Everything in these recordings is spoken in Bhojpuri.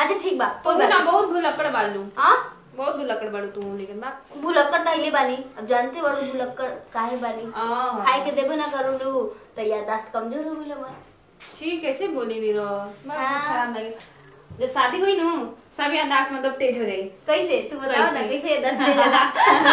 अच्छा ठीक बा तो कोई ना बात बहुत भुलक्कड़ बालू हाँ बहुत भुलक्कड़ बालू तू लेकिन बा भुलक्कड़ तहिले बानी अब जानते बड़ो भुलक्कड़ काहे बानी आह। खाए के देबे ना करू लू तो यादाश्त कमजोर हो गइल हमार छी कैसे बोली दी रो मैं हाँ। खराब लगे जब शादी हुई नु सब यादाश्त मतलब तेज हो गई कैसे तू बताओ ना कैसे? कैसे यादाश्त दे ज्यादा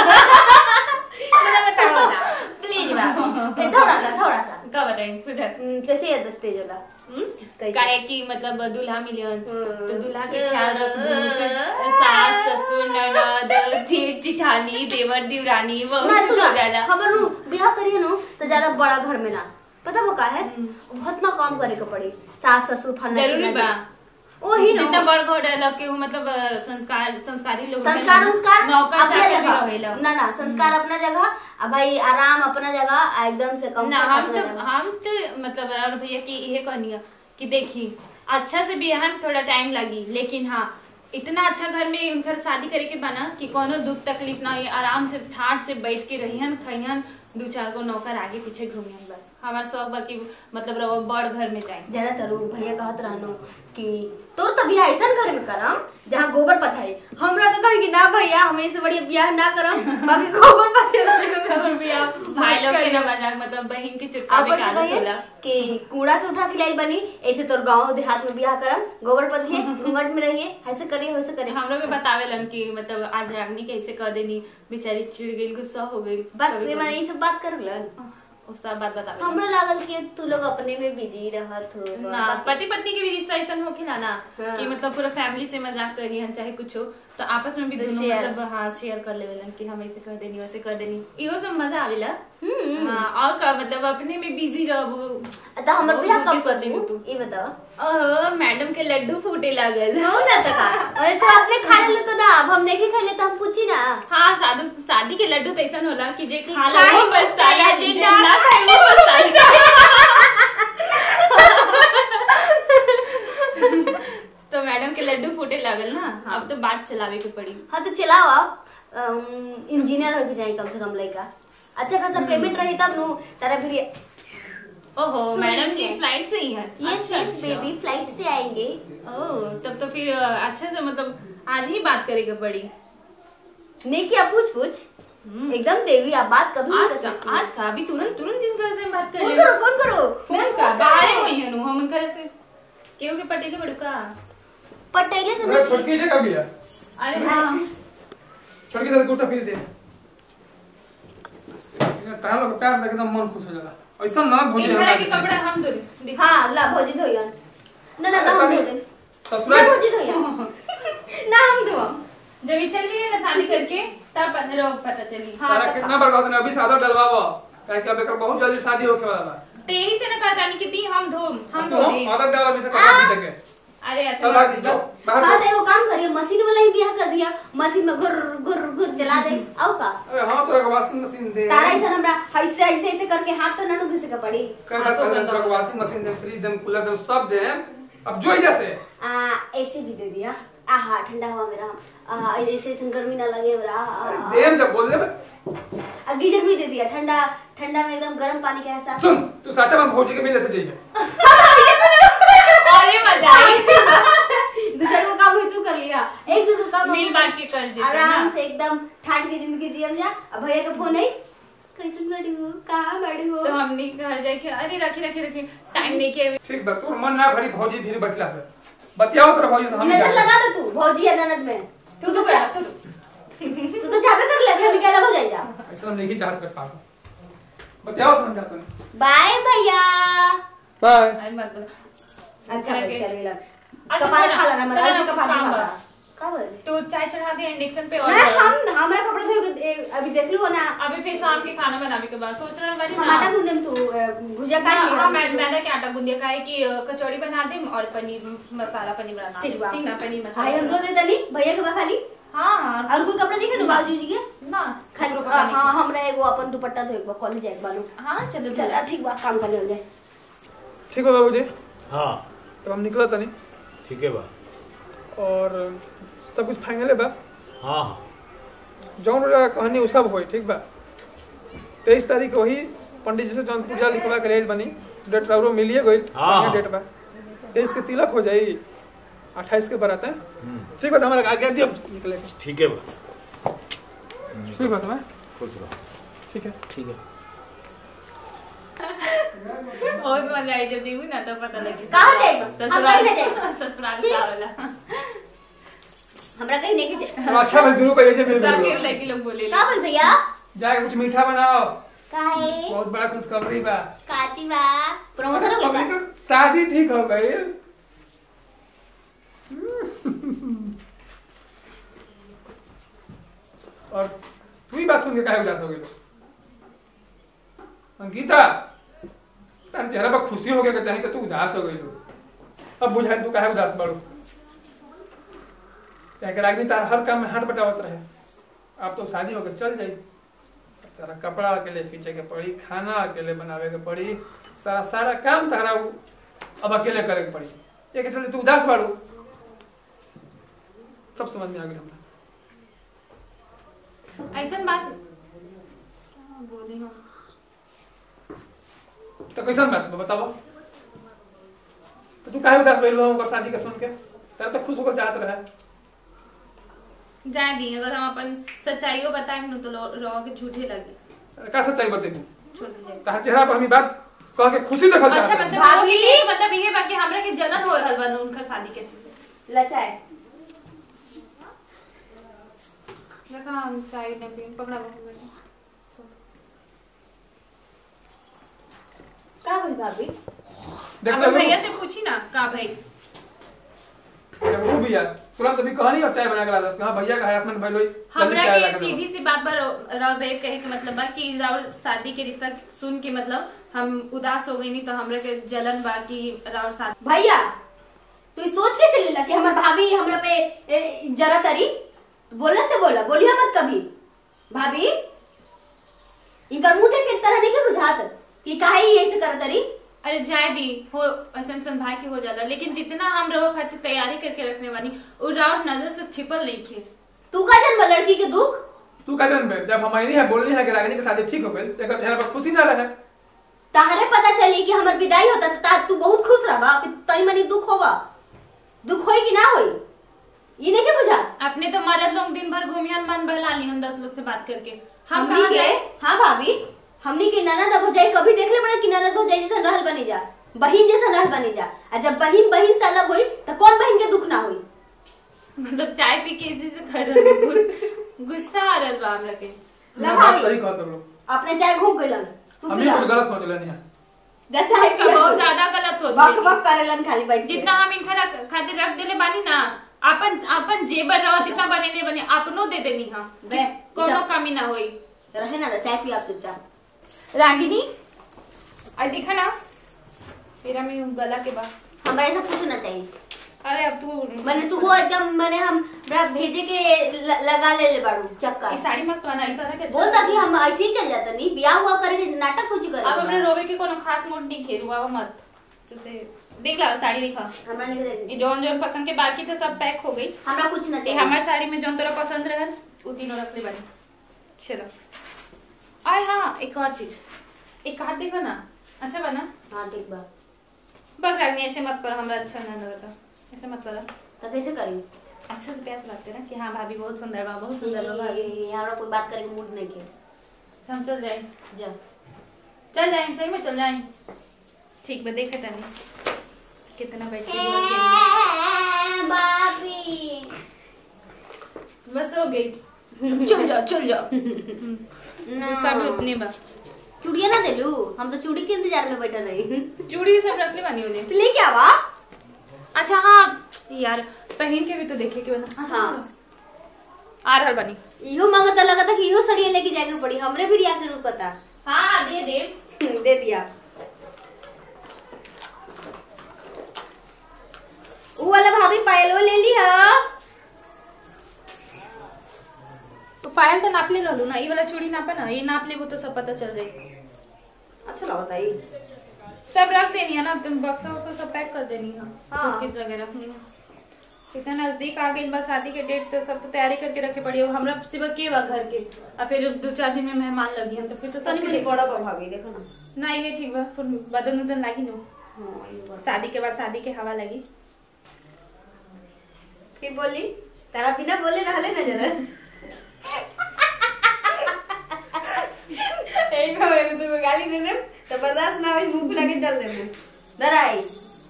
मुझे बताओ ना प्लीज बा ए, थोड़ा सा थोड़ा सा का बताएं कुछ हम्म, कैसे यादाश्त तेज होला कैसे? काहे की मतलब दूल्हा मिलियन हम्म। तो दूल्हा के ख्याल रखबू फिर सास ससुर ननद जेठ जिठानी देवर देवरानी वो ना कुछ सुना हो जाला खबर रू ब्याह करिए नो तो ज्यादा बड़ा घर में ना पता वो का है बहुत ना काम करे के पड़ी सास ससुर फलना जरूरी चिल्ला बा वही जितना ना बड़ घर रहला के मतलब अ, संस्कार संस्कारी लोग संस्कार रहेला। संस्कार नौकर अपना चाकर भी रहेला जगह ना ना संस्कार अपना जगह आ भाई आराम अपना जगह आ एकदम से कम ना हम तो हम तो मतलब और भैया की यही कहनी है कि देखी अच्छा से भी हम थोड़ा टाइम लगी लेकिन हाँ इतना अच्छा घर में उनकर शादी करे के बना कि कोनो दुख तकलीफ ना ये आराम से ठाट से बैठ के रहियन खइयन दू चार गो नौकर आगे पीछे घूमियन बस हमार सब बाकी मतलब रहो बड़ घर में जाए ज्यादा तरू भैया कहत रहनो कि तोर तो बियाह ऐसा घर में करम जहाँ गोबर पथाई हमरा तो कहे कि ना भैया हमें से बढ़िया बियाह ना करम बाकी गोबर पथाई और भी आप भाई लोग के ना मजाक मतलब बहन के चुटका ऊपर से निकाल कहिए होला कि कूड़ा से उठा के लाई बनी ऐसे तोर गांव देहात में बियाह करम गोबर पथिए घूंघट में रहिए ऐसे करिए वैसे करिए हम लोग के बतावेलन कि मतलब आज रागनी कैसे कर देनी बेचारी चिढ़ गई गुस्सा हो गई बात कभी-कभी। मैंने ये सब बात करलन वो सब बात बतावे हमरा लागल कि तू लोग अपने में बिजी रहत हो ना पति पत्नी के भी रिश्ता ऐसा हो ना ना हाँ। कि मतलब पूरा फैमिली से मजाक करी हम चाहे कुछ हो तो आपस में भी तो दोनों share। मतलब हाँ शेयर कर लेवेलन कि हम ऐसे कर देनी वैसे कर देनी इहो सब मजा आवेला हम्म हाँ और का मतलब अपने में बिजी रहबू तो हमर बहुत बियाह दूर कब के कर सोचेंगे तू तू। ये बताओ ओह मैडम के लड्डू फूटे लागल हो ना तो का अरे तो आपने खा ले तो ना अब हम नहीं खा ले तो हम पूछी ना हाँ शादी शादी के लड्डू तो ऐसा होला कि जे कि खा ला खाए वो पछताएगा जे जे ना ना खाए वो पछताएगा तो मैडम के लड्डू फूटे लागल ना अब तो बात चलावे के पड़ी हाँ तो चलाओ आप इंजीनियर हो के जाए कम से कम लड़का अच्छा खासा पेमेंट रही तब नु तारा फिर ओहो सुनिए मैडम से। ये फ्लाइट से ही है यस अच्छा, यस अच्छा। बेबी फ्लाइट से आएंगे ओह तब तो फिर अ, अच्छे से मतलब आज ही बात करेगी पड़ी नहीं किया पूछ पूछ एकदम देवी आप बात कभी नहीं आज कर का सकती आज का अभी तुरंत तुरंत इनका से बात कर फोन ले करो फोन करो फोन का बाहर हुई है नु हम उनका से केहू के पटे के बड़का पटेले तो अरे नहीं छोटकी जगह भी है अरे हाँ छोटकी तरह कुर्ता पीस दे तार लोग पैर देख एकदम मन खुश हो जाला ऐसा ना भोज इनका के कपड़ा हम दो दिखा हाँ ला भौजी धोयन ना ना तो हम दे दे ना ससुराल भौजी धोयन ना हम दो जब ये चल गई ना शादी करके तब पंद्रह पता चली हाँ, तारा तो कितना बार कहत अभी सादा डलवावो काहे कि अब एकर बहुत जल्दी शादी होखे वाला बा तो यही से ना कहता नहीं कि दी हम धो हम तो धो दी आदत डाल अभी से कपड़ा पी सके अरे ऐसे चल मत भाग करो। जाओ बाहर हाँ जाओ। तो एगो काम करिए मशीन वाला ही बियाह कर दिया मशीन में घुर घुर घुर चला दे आओ का अबे हां तोरा के वॉशिंग मशीन दे तारा ऐसा हमरा ऐसे ऐसे ऐसे करके हाथ तो ना नु घिसे का पड़ी कर बात कर तोरा के वॉशिंग मशीन दे फ्रिज दे कूलर दे सब दे अब जो इधर से आ ऐसे भी दे दिया आहा ठंडा हुआ मेरा आहा ऐसे ऐसे गर्मी ना लगे मेरा अरे देम जब बोल दे आ गीजर भी दे दिया ठंडा ठंडा में एकदम गर्म पानी का एहसास सुन तू साचा में भौजी के मिल लेते जाइए और ये मजा आई दूसरे को काम हुई तू कर लिया एक दूसरे को काम मिल बांट के कर देते हैं आराम ना। से एकदम ठाट की जिंदगी जियम जा अब भैया का फोन आई कैसे बड़ी हो कहाँ बड़ी हो तो हमने कहा जाए कि अरे रखी रखी रखी टाइम नहीं के ठीक बा तोर मन ना भरी भौजी धीरे बटला से बतियाओ तोरा भौजी से हम नजर जा लगा दो तू भौजी या ननद में तू तो कर तू तू तो छापे कर ले फिर निकाला हो जाए जा ऐसा हम नहीं चाहत कर पाबो बतियाओ समझा तूने बाय भैया बाय अरे मत बोलो अच्छा चल भाई के। चल गेला अच्छा, कपाल चल, खा लेना चल, मतलब चल, कपाल काम खा बा। का बोल तो चाय चढ़ा दे इंडक्शन पे और नहीं हम हमारा कपड़ा धोए के- ए, अभी देख लो ना अभी फिर शाम के खाना बनाने के बाद सोच रहा बारी हम आटा गूंदे तू ए, भुजिया काट हाँ, लिया हाँ, मैं मैंने क्या आटा गूंदिया का है कि अ, कचौड़ी बना दे और पनीर मसाला पनीर बना दे ठीक बा ठीक ना पनीर भाई हम मसाला दो देता नहीं भैया के बा खाली हाँ हाँ और कोई कपड़ा नहीं है बाबू जी के ना खाली खाली हाँ हाँ, हमरा एगो अपन दुपट्टा धोए के बा कॉलेज जाए के बालू हाँ चलो चल चलो ठीक बा काम करने हो जाए ठीक हो बाबूजी हाँ तो हम निकला तनी ठीक है बा और सब कुछ फाइनल है बा हाँ हाँ जौन रहा कहानी उ सब होई ठीक बा तेईस तारीख के वही पंडित जी से जौन पूजा लिखवा के लेल बनी डेट रहो मिलिए गई हाँ। डेट बा तेईस के तिलक हो जाई अट्ठाईस के बारात है हम्म, ठीक बात हमारा आज्ञा दियो निकले के। ठीक है बा ठीक बात मैं खुश रहो ठीक है ठीक है बहुत मजा आई जब देखू ना तो पता लगी कहाँ जाइबा? हम ससुराल कहीं ना जाइबा। ससुराल ठीक। का वाला हमरा कहीं नहीं खींचे अब अच्छा भाई दोनों का ये जे सब मिल के लड़की लोग बोले का बोल भैया जाके कुछ मीठा बनाओ काहे बहुत बड़ा खुशखबरी बा काची बा प्रमोशन हो अभी गया तो शादी ठीक हो गई और तू ही बात सुन के काहे उदास हो गई अंकिता तार चेहरा पर खुशी हो गया चाहिए तो तू उदास हो गई अब बुझाई तू काहे उदास बाड़ू क्या कि रागनी तार हर काम में हाथ बटावत रहे अब तो शादी होकर चल जाई तारा कपड़ा अकेले खींचे के पड़ी खाना अकेले बनावे के पड़ी सारा सारा काम तारा उ अब अकेले करे के पड़ी ये के चलते तू उदास बाड़ू सब समझ में आ गई हमरा ऐसा बात क्या बोले हम तो कैसन बात बा बताओ तो तू काहे उदास भइल हम शादी के सुन के तारा तो खुश होकर चाहत रहे जाए दी अगर हम अपन सच्चाइयों बताएं न तो लो- रहोगे झूठे लगे का सच्चाई बते तू छोड़ दीजिए तार चेहरा पर हमी बात कह के खुशी देखल अच्छा चाहत मतलब रहे। वो भाभी। ये मतलब ये बाकी हमरा के जलन हो रहल बा उनकर शादी के लचाए देखा हम चाय ने पी पकड़ा बहुत का बोल भाभी देख अपन ले भैया से पूछी ना का भाई जब वो भी यार तुरंत अभी कहानी और चाय बना के ला दस हां भैया का हरासमेंट भइल होई जल्दी हमरा चाय ला के के दो। सीधी सी बात पर राव भाई कहे के मतलब बा कि राव शादी के रिश्ता सुन के मतलब हम उदास हो गई नहीं तो हमरा के जलन बा कि राव शादी भैया तू ई सोच कैसे लेला कि हमर भाभी हमरा पे ए, जरा तरी बोलने से बोला बोलिया मत कभी भाभी इनकर मुंह देख के तरह नहीं के बुझात कि काहे ई ऐसे कर तरी अरे जाए दी हो ऐसा सन भाई के हो जाला लेकिन जितना हम रहो खातिर तैयारी करके रखने वाली वो राव नजर से छिपल नहीं थे तू का जन्म लड़की के दुख तू का जानबे जब हम नहीं है बोलनी है कि रागिनी के शादी ठीक हो गई तेरे चेहरा पर खुशी ना रहे ताहरे पता चली कि हमर विदाई होता त ता- तू बहुत खुश रहबा कि तई मनी दुख होगा दुख होई कि ना होई ई नहीं के बुझा अपने तो मर्द लोग दिन भर घूमियन मन बहला लिहन दस लोग से बात करके हम हमनी कहाँ के जाए हाँ भाभी हमनी के ननद भौजाई कभी देख ले बड़ा कि ननद भौजाई जैसा रहल बनी जा बहिन जैसा रहल बनी जा आ जब बहिन बहिन से अलग हुई तो कौन बहिन के दुख ना हुई मतलब चाय पी के इसी से कर रहे हैं। गुस- गुस्सा आ रहा बा हमरा के ला बात भाई। सही कहत लोग अपने चाय घूम गइलन तू हमने पिया कुछ गलत सोच लेनी है जा चाय उसका पिया बहुत तू। ज्यादा गलत सोच बक रही बक करेलन खाली बैठ के जितना हम इनका रख- खातिर रख देले बानी ना अपन अपन जेबर रहो जितना बनेले बने अपनो दे देनी हम बे, कोनो सब- कमी ना होई रहे ना तो चाय पिया आप चुपचाप रागिनी आई देखा ना तेरा में गला के बाद हमरा ऐसा पूछना चाहिए अरे अब तू मैंने तू वो एकदम मैंने हम बड़ा भेजे के ल- लगा ले ले बाड़ू चक्का ये साड़ी मस्त बनाई तो ना बोल ता कि हम ऐसे ही चल जाता नहीं ब्याह हुआ करे के नाटक कुछ करे अब अपने रोवे के कोनो खास मूड नहीं खेलू अब मत तुझे देख ला साड़ी दिखा हमरा नहीं देख ये जौन जौन पसंद के बाकी थे सब पैक हो गई हमरा कुछ ना ये चाहिए हमार साड़ी में जौन तोरा पसंद रहल वो तीनों रख ले बनी चलो और हाँ एक और चीज एक कार्ड देखो ना अच्छा बना हाँ ठीक बा बग रागनी ऐसे मत करो हमरा अच्छा ना लगता ऐसे मत करो तो कैसे करी अच्छा से प्यास लगते ना कि हाँ भाभी बहुत सुंदर बा बहुत सुंदर बा भाभी ये- हमरा कोई बात करे के मूड नहीं के तो हम चल जाए जा चल जाए सही में चल जाए ठीक बा देखे तनी कितना बैठ के बोल के बाबी बस हो गई चल जाओ चल जाओ गुस्सा भी उतने बा चूड़िया ना देलू हम तो चूड़ी के इंतजार में बैठल रही चूड़ी सब रख ले बानी होने तो लेके आवा अच्छा हाँ यार पहन के भी तो देखे के बना अच्छा हाँ। चलो। आ रहल बनी इहो मांगता लगता कि इहो सड़िया लेके जाके पड़ी हमरे भी रिया के रुकता हाँ दे दे दे दिया ऊ वाला भाभी पायलो ले ली हा तो पायल तो नाप ले रहलू ना ये वाला चूड़ी नापा ना ये नाप लेबो तो सब पता चल जाए अच्छा लगता है सब रख देनी है ना तुम बक्सा वक्सा सब पैक कर देनी है हाँ। सूटकेस वगैरह हम्म। इतना नजदीक आ गई बस शादी के डेट तो सब तो तैयारी करके रखे पड़ी हो हमरा सिवा के बा घर के और फिर दो चार दिन में मेहमान लगी हम तो फिर तो तनी सब मनी बड़ा बा भाभी देखो ना ना ये ठीक बा फिर बदन उदन लागी नो हाँ ये बस शादी के बाद शादी के हवा लगी की बोली तारा बिना बोले रहले ना जरा एक बार एगो दूगो गाली दे दे तो बर्दाश्त ना होई मुंह फुला के चल दे डराई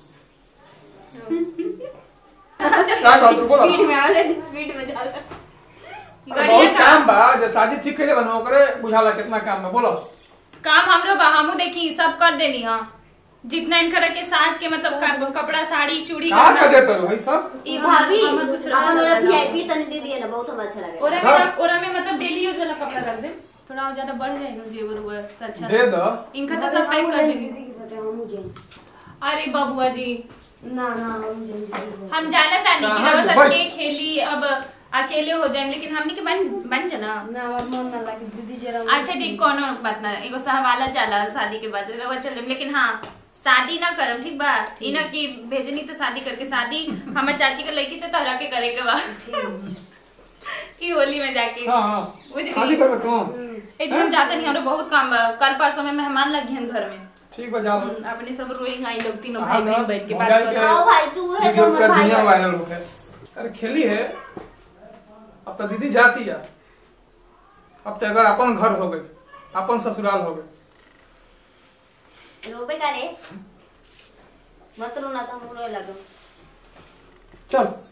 का कहत तू बोला स्पीड में आवले स्पीड में जाला अरे बहुत काम बा जे शादी ठीक कइले बा ओकरे बुझाला कितना काम बा बोलो काम हमरो बा हमू देखी सब कर देनी हां जितना इनकर के साज के मतलब क- कपड़ा साड़ी चूड़ी का गहना- कर देत रहो भाई सब ई हमर- भाभी हमर कुछ रहा अपन ना ओरा रहना। वीआईपी तनी दे दिए ना बहुत हम अच्छा लगे ओरा हाँ। में ओरा में मतलब डेली यूज वाला कपड़ा रख दे थोड़ा और ज्यादा बढ़ जाए ना जेवर उवर तो अच्छा दे दो इनका तो सब पैक कर देंगे दीदी के साथ हम मुझे अरे बबुआ जी ना ना हम मुझे हम जाना तानी कि कहाँ रवा से सब बच? के खेली अब अकेले हो जाए लेकिन हमनी के बन बन जाना ना हमार मन ना लगे दीदी जरा अच्छा ठीक कोनो बात ना एगो सहवाला चला शादी के बाद रवा चल लेकिन हाँ शादी ना करम ठीक बा ई ना कि भेजनी तो शादी करके शादी हमर चाची के लड़की से तोहरा के करे के बा कि होली में जाके हां हां बुझली? शादी करबे तू ए जी हम जाते नहीं हमरो बहुत काम बा कल परसों में मेहमान लगी हम घर में ठीक बा जा लो अपने सब रोइंग आई लोग तीनों हाँ, भाई बहन बैठ के बात मोबाइल कर के- आओ भाई तू है वीडियो तो पूरा हमार भाई दुनिया है। वायरल हो है अरे खेली है अब तो दीदी जाती है अब तो अगर अपन घर हो गई अपन ससुराल हो गई रोबे का रे मत रोना तो हम रोए लगो चल